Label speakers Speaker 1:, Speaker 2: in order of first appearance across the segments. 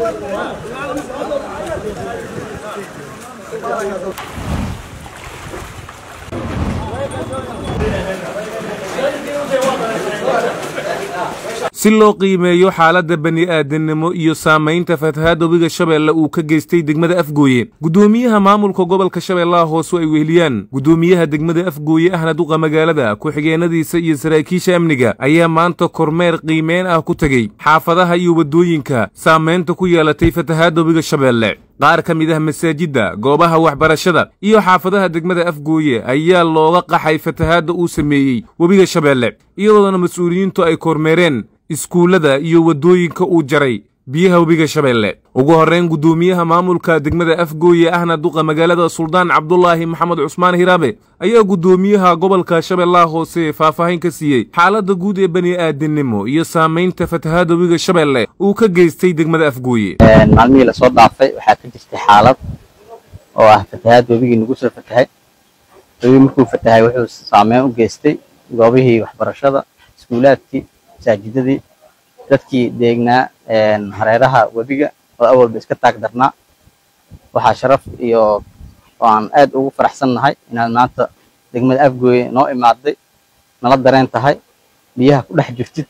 Speaker 1: si loo qiimeeyo xaaladda bani'aadannimo iyo saamaynta fatahaadda webiga shabeelle uu ka geystay degmada afgooye guddoomiyaha maamulka gobolka shabeellaha hoose ay weheliyaan guddoomiyaha degmada afgooye ahna duqa magaalada ku-xigeenadiisa iyo saraakiisha amniga ayaa maanta kormeer qiimeyn ah ku tegey xaafadaha iyo waddooyinka saamaynta ku yeelatay fatahaadda webiga shabeelle qaar ka mid ah masaajidda goobaha waxbarashada iyo xaafadaha degmada afgooye ayaa looga qaxay fatahaadda uu sameeyey webiga shabeelle iyadoona mas-uuliyiintu ay kormeereen iskuullada iyo waddooyinka uu jaray biyaha webiga shabeelle ugu horrayn guddoomiyaha maamulka degmada afgooye ahna duqa magaalada suldaan cabdulaahi maxamed cusmaan hiraabe ayaa guddoomiyaha gobolka shabeellaha hoose faahfaahin ka siiyey xaaladda guud ee bani'aadannimo iyo saamaynta fatahaadda webiga shabeelle uu ka geystay degmada afgooye
Speaker 2: maalmihii lasoo dhaafay waxaa ka jirtay xaalad oo ah fatahaad webigii nagu soo fatahay webigii markuu fatahay wuxuu saameyn u geystay goobihii waxbarashada iskuulaadkii masaajidadii dadkii deegnaa hareeraha webiga oo awalba iska taag darnaa waxaa sharaf iyo oo aan aad ugu faraxsan nahay inaad maanta degmada afgooye noo imaaday nala dareen tahay biyaha ku dhex jirtid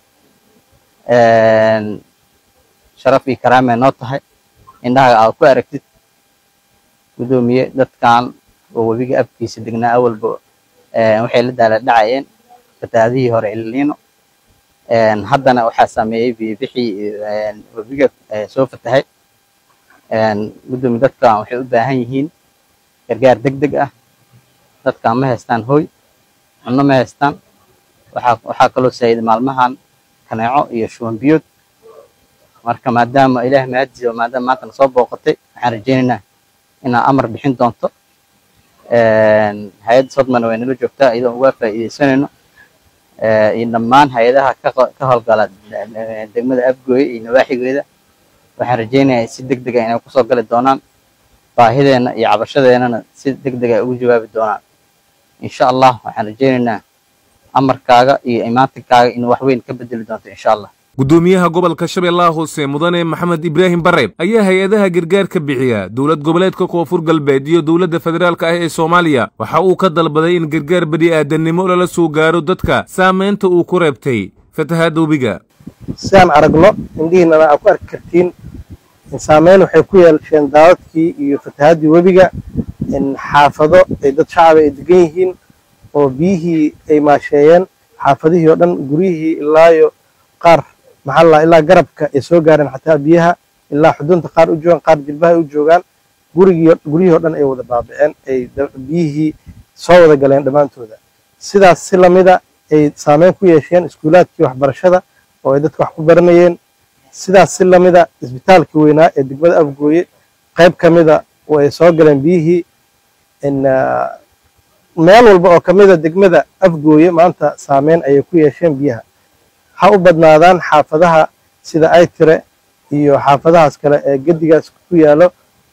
Speaker 2: sharaf iyo karaamay noo tahay indhaha aad ku aragtid guddoomiye dadkan oo webiga afkiisa degnaa awalba waxay la daala dhacayeen fatahaadihii hore ilniino haddana waxaa saameeyey biyobixii webiga soo fatahay guddoomiye dadkan waxay u baahan yihiin gargaar deg deg ah dadkan ma haystaan hooy cunno ma haystaan waxaa kaloo saayiday maalmahan kaneeco iyo shuban biyood marka maadaama ilaah mahadiisa maadaama maanta na soo booqatay waxaan rajaynaynaa inaa amar bixin doonto hay-adda sodmana way nala joogtaa iyadoo uga faa'iidaysanayno iyo dhammaan hay-adaha ka howlgala degmada afgooye iyo nawaaxigeeda waxaan rajaynayaa si deg dega inay kusoo gali doonaan baahideenna iyo cabashadeennana si deg deg ay ugu jawaabi doonaan insha allah waxaan rajaynaynaa amarkaaga iyo imaantinkaaga inuu wax weyn ka bedeli doonto insha allah
Speaker 1: guddoomiyaha gobolka shabeellaha hoose mudane maxamed ibraahim bareeb ayaa hay-adaha gargaarka bixiya dowlad goboleedka koonfur galbeed iyo dowladda federaalka ah ee soomaaliya waxa uu ka dalbaday in gargaar bani'aadannimo lala soo gaaro dadka saamaynta uu ku reebtay fatahaadda webiga
Speaker 3: si aan aragno indhihiinana aad ku arki kartiin saameyn waxay ku yeelasheen daadadkii iyo fatahaaddii webiga xaafado ay dad shacaba ay degan yihiin oo biyihii ay maasheeyeen xaafadihii oo dhan guryihii ilaayo qaar maxaa la ilaa garabka ay soo gaareen xataa biyaha ilaa xudunta qaar u joogaan qaar jilbaha ay u joogaan gurigii guryihii oo dhan ay wada baaba'een ay biyihii soo wada galeen dhammaantooda sidaas si lamida ay saameyn ku yeesheen iskuulaadkii waxbarashada oo ay dadka wax ku baranayeen sidaas si lamida isbitaalkii weynaa ee degmada afgooye qayb ka mida oo ay soo galeen biyihii meel walba oo ka mida degmada afgooye maanta saameyn ayay ku yeesheen biyaha ha u badnaadaan xaafadaha sida aytire iyo xaafadahaas kale ee gedigaas ku yaalo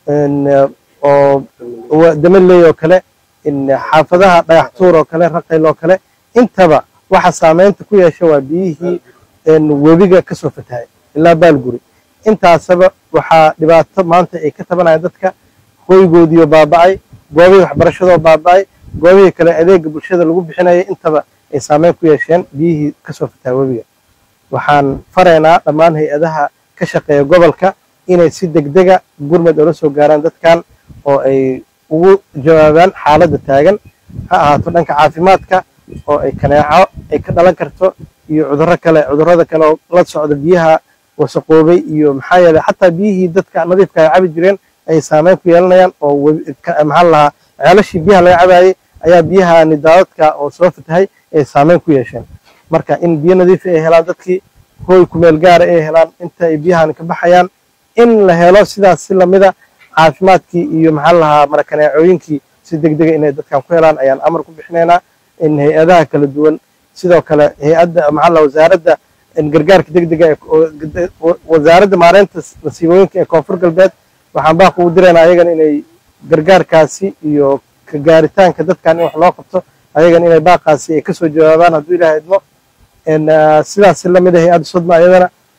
Speaker 3: oo damaley oo kale xaafadaha dhagaxtuur oo kale raqayl oo kale intaba waxa saameynta ku yeesha waa biyihii webiga ka soo fatahay ilaa baalguri intaasaba waxaa dhibaato maanta ay ka tabanayaan dadka hoygoodiioo baaba'ay goobihii waxbarashadoo baaba'ay goobihii kale adeega bulshada lagu bixinayay intaba ay saameyn ku yeesheen biyihii ka soo fatahay webiga waxaan faraynaa dhammaan hay-adaha ka shaqeeya gobolka inay si degdega gurmad oola soo gaaraan dadkan oo ay ugu jawaabaan xaaladda taagan ha ahaato dhanka caafimaadka oo ay kaneeco ay ka dhalan karto iyo cudurro kale cudurrada kale oo la socda biyaha wasaqoobay iyo maxaa yeeley xataa biyihii dadka nadiifka ay cabi jireen ayay saameyn ku yeelanayaan oo maxaa lahaa ceelashii biyaha laga cabaayey ayaa biyahani daadadka oo soo fatahay ay saameyn ku yeesheen marka in biyo nadiifa ay helaan dadkii hooy kumeel gaara ay helaan inta ay biyahani ka baxayaan in la helo sidaas si lamida caafimaadkii iyo maxaa lahaa marakaneecooyinkii si deg dega inay dadkan ku helaan ayaan amar ku bixinaynaa in hay-adaha kala duwan sidoo kale hay-adda maxaa lahaa wasaaradda gargaarka deg dega wasaaradda maareynta masiibooyinka ee koonfur galbeed waxaan baaq ugu diraynaa ayagana inay gargaarkaasi iyo ka gaaritaanka dadkan in wax loo qabto ayagana inay baaqaasi ay kasoo jawaabaan hadduu ilaah idmo sidaas lamid ah hay-adda sodma ayadana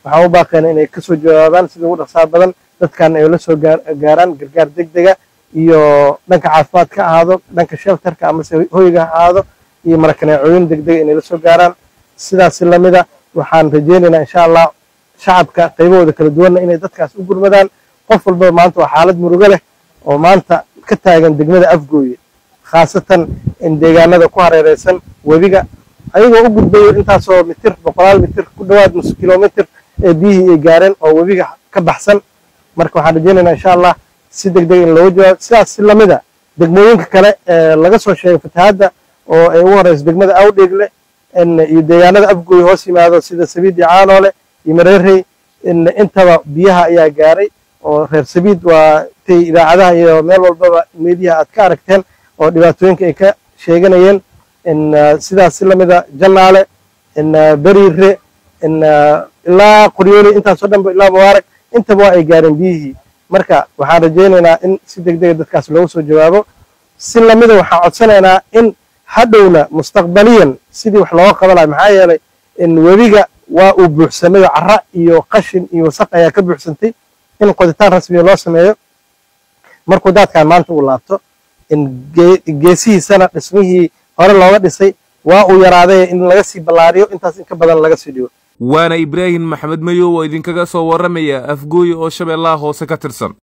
Speaker 3: waxaan u baaqayna inay kasoo jawaabaan sida ugu dhaqsaha badan dadkan ay la soo gaaraan gargaar degdega iyo dhanka caafimaadka ha ahaado dhanka shelterka amase hoyga ha ahaado iyo marakaneecooyin degdega inay la soo gaaraan sidaasi lamida waxaan rajeynaynaa insha allah shacabka qaybahooda kala duwanna inay dadkaas u gurmadaan qof walbaba maanta waa xaalad murugo leh oo maanta ka taagan degmada afgooye khaasatan in deegaanada ku hareereysan webiga ayagoo u gudbayo intaasoo mitir boqolaal mitir ku dhowaad nus kilomitir ee biyihii ay gaareen oo webiga ka baxsan marka waxaan rajeynaynaa insha allah si degdeg in looga jawaabo sidaas si lamida degmooyinka kale ee laga soo sheegay fatahaadda oo ay ugu horeyso degmada awdheegle iyo deegaanada afgooye hoos yimaado sida sabiid iyo caanoole iyo mareerey intaba biyaha ayaa gaaray oo reer sabiid waa tay idaacadaha iyo meel walbaba meediyaha aad ka aragteen oo dhibaatooyinka ay ka sheeganayeen sidaas si lamida jannaale beriire ilaa qoryooli intaasoo dhanba ilaa mubaarak intaba waa ay gaareen biyihii marka waxaan rajeynaynaa in si degdega dadkaas loogu soo jawaabo si lamida waxaan codsanaynaa in hadhowna mustaqbaliyan sidii wax looga qabanayo maxaa yeelay webiga waa uu buuxsamayo cara iyo qashin iyo wasaq ayaa ka buuxsantay in qoditaan rasmiya loo sameeyo markuu daadkan maanta uu laabto geesihiisana dhismihii hore looga dhisay waa uu yaraaday in laga sii ballaariyo intaas in ka badan laga sii dhigo
Speaker 1: waana ibraahim maxamed mayow oo idinkaga soo warramaya afgooye oo shabeellaha hoose ka tirsan